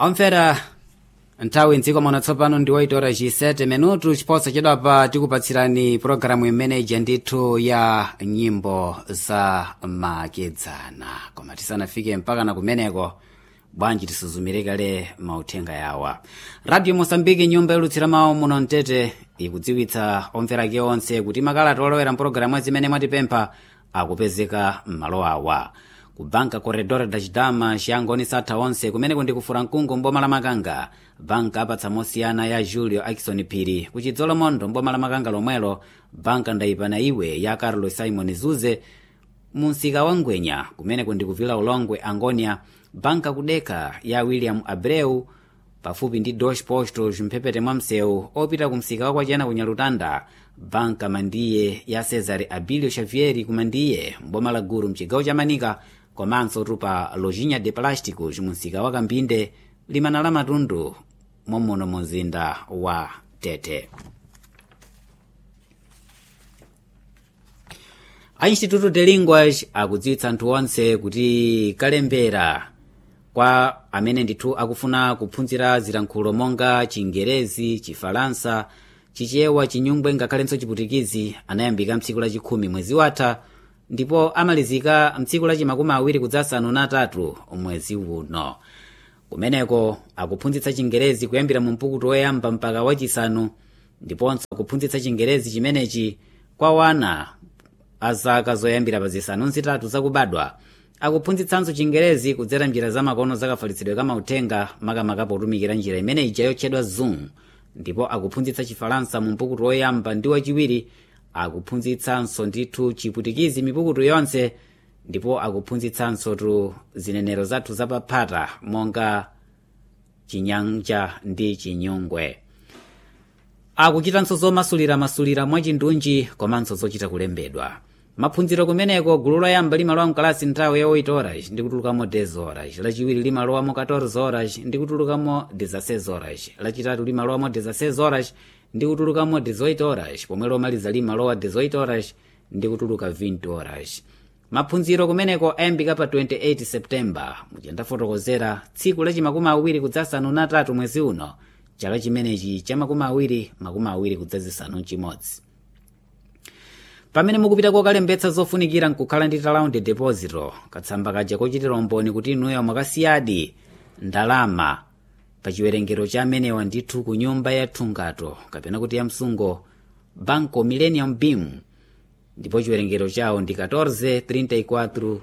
omvera nthawi mdziko muno tsopano ndi 8 ora 7 minutu chipotso chidapa tikupatsirani pologalamu imeneyi ndithu ya nyimbo za makedzana koma tisanafike mpaka na kumeneko bwanji tisuzumire kale mauthenga yawa radio mosambiki nyumba yolutsira mawu muno mtete ikudziwitsa omverake onse kuti makalata olowera mpologalamu zimene mwatipempha akupezeka m'malo awa ku banka corredor da chidama chiyangoni satha onse kumene kundikufura mkungu mboma la makanga banka apatsa mosiyana ya julio akison phiri kuchidzolo mondo mboma la makanga lomwelo banka ndayipana iwe ya carlos simon zuze munsika wa ngwenya kumene kundikuvila ulongwe angonia banka kudeka ya william abreu pafupi ndi deutsche post mphepete mwa msewu opita kumsika wa kwachena kunyalutanda banka mandiye ya cesare abilio xavieri kumandiye mboma la guru mchigawo cha manika komanso tupa lojinha de plásticos munsika wa kambinde limana la matundu mommuno mumzinda wa tete a instituto de linguas akudziwitsa anthu onse kuti kalembera kwa amene ndithu akufuna kuphunzira zilankhulo monga chingerezi chifalansa chichewa chinyungwe ngakhalenso chiputikizi anayambika mtsiku lachikhumi mwezi watha ndipo amalizika mtsiku lachi makumi awiri kudzasanu na atatu mwezi uno kumeneko akuphunzitsa chingerezi kuyambira mu mpukutu woyamba mpaka wachisanu ndiponso akuphunzitsa chingerezi chimenechi kwa wana azaka zoyambira pa zisanu nzitatu zakubadwa akuphunzitsanso chingerezi kudzera njira zamakono zakafalitsidwe kamauthenga makamaka potumikira njira imene ija yotchedwa zoom ndipo akuphunzitsa chifalansa mu mpukutu woyamba ndi wachiwiri akuphunzitsanso ndithu chiputikizi mipukutu yonse ndipo akuphunzitsanso tu zinenero zathu zapaphata monga chinyanja ndi chinyungwe akuchitanso zomasuliramasulira mwachindunji komanso zochita kulembedwa maphunziro kumeneko gulu loyamba limalowa mkalasi nthawi ya 8 horas ndi kutulukamo 10 horas lachiwiri limalowamo 14 horas ndi kutulukamo 16 horas lachitatu limalowamo 16 horas ndi kutulukamo 18 horas pomwe lomaliza limalowa 18 horas ndi kutuluka 20 horas maphunziro kumeneko ayambika pa 28 septemba muchandafotokozera tsiku lachi makumi awiri kudzasanu na tatu mwezi uno chaka chimenechi cha makumi awiri makumi awiri kudzazisanu mchimodzi pamene mukupita kokalembetsa zofunikira nkukhala ndi talaundi deposito katsamba kaja kochitira umboni kuti inuyo mwakasiyadi ndalama pa chiwerengero cha amenewa ndithu ku nyumba ya thungato kapena kuti ya msungo banco millennium beam ndipo chiwerengero chawo ndi 14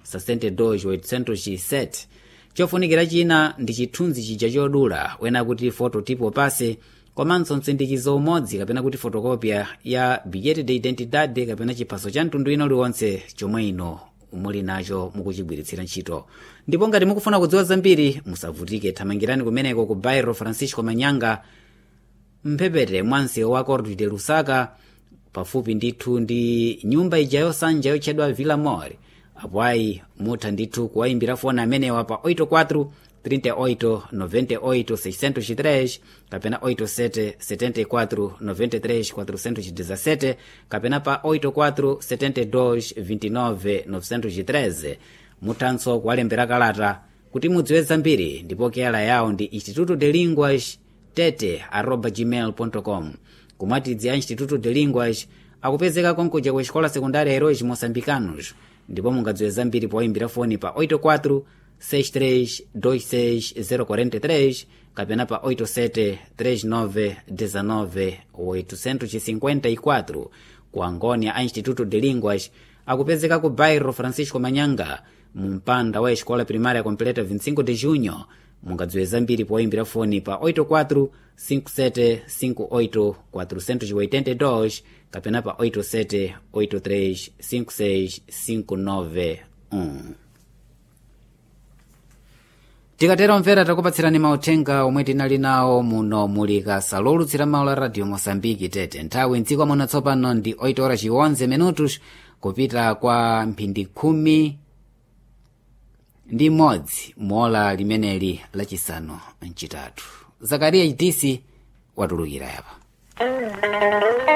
34 chofunikira china ndi chithunzi chija chodula wena kuti fototipo pase komanso mtsindikizo umodzi kapena kuti fotokopya ya bilhete de identidade kapena chiphaso cha mtundu ino liwonse chomwe ino muli nacho mukuchigwiritsira ntchito ndipo ngati mukufuna kudziwa zambiri musavutike thamangirani kumeneko ku bairro francisco manyanga mphepete mwa msewu wa cordo de lusaka pafupi ndithu ndi nyumba ija yosanja yotchedwa villa mor apo ayi mutha ndithu kuwayimbira foni amenewa pa 84 38 98 603 kapena 87 74 93 417 kapena pa 84 72 29 913 muthanso kuwalembera kalata kuti mudziwe zambiri ndipo keyala yawo ndi instituto de linguas tete arroba gmail com kumwatidzi a instituto de linguas akupezeka konkuja ku escola secundária heróis moçambicanos ndipo mungadziwe zambiri poyimbira foni pa 84 6326043 kapena pa 87 39 19 854 ku angônia a instituto de línguas akupezeka ku bairro francisco manyanga mu mpanda wa escola primária completa 25 de junho mungadziwe zambiri poyimbira foni pa 84 57 58 482 kapena pa 87 83 56 591 tikatero mvera takupatsirani mauthenga omwe tinali nawo muno muli kasa lolutsira mawu la radio mosambiki tete nthawi mdziko muno tsopano ndi 8 ora chiwonze minutos kupita kwa mphindi khumi ndi imodzi mola limeneli lachisanu mchitatu zakariya chitisi watulukira yapa